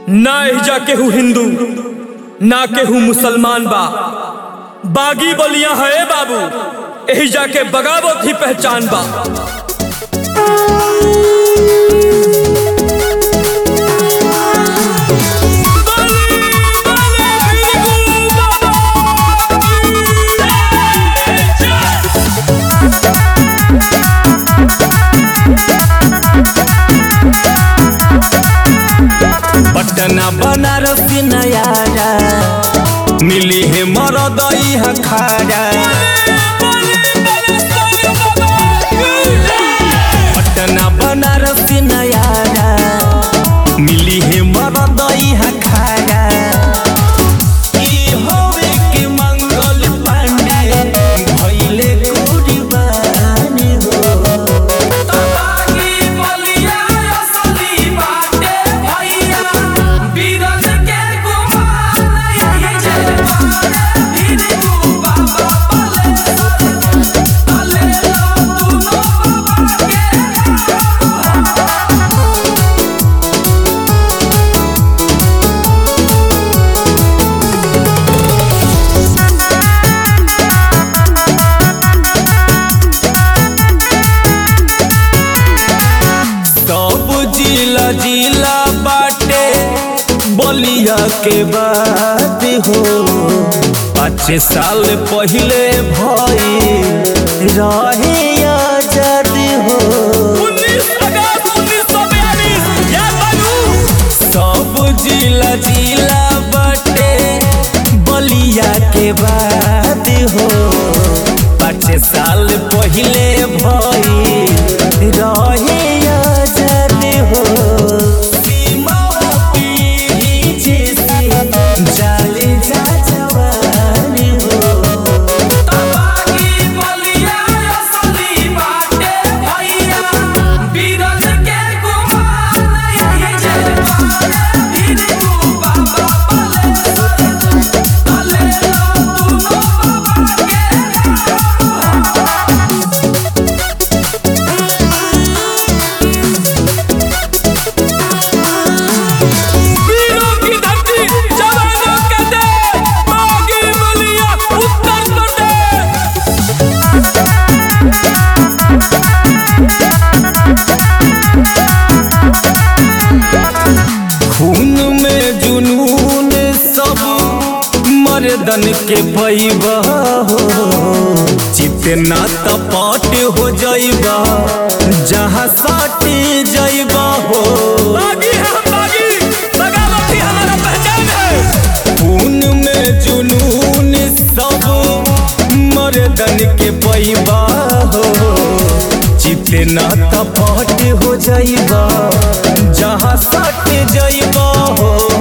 ना एहिजा केहू हिंदू ना केहू मुसलमान बा बागी बलिया है बाबू एहिजा के बगावत ही पहचान बा पटना बनारस नयारा मिली है मरदई हखारा पटना बनारस नयारा मिली है मरदई हखारा ई होवे के मंगल पांडे भइले कुर्बान हो सब जिला जिला बाटे बलिया के बात हो पाँच साल पहले भई रहे आजाद हो सब जिला जिला बाटे बलिया के बात हो पाँच साल पहले भई रहे आजाद हो सीमा पीढ़ी जैसे जाले जा जवान हो वीरों की धरती जवानों का देश बागी बलिया उत्तर प्रदेश खून में जुनून सब मर्दन के पैबा हो चितना तपट हो जाइबा जहाँ साटे जाइबा हो बागी है हम बागी बगावत ही हमारा पहचान है खून में जुनून सब मर्दन के पैबा हो चितना तपट हो जाइबा जहाँ सट जाइबा हो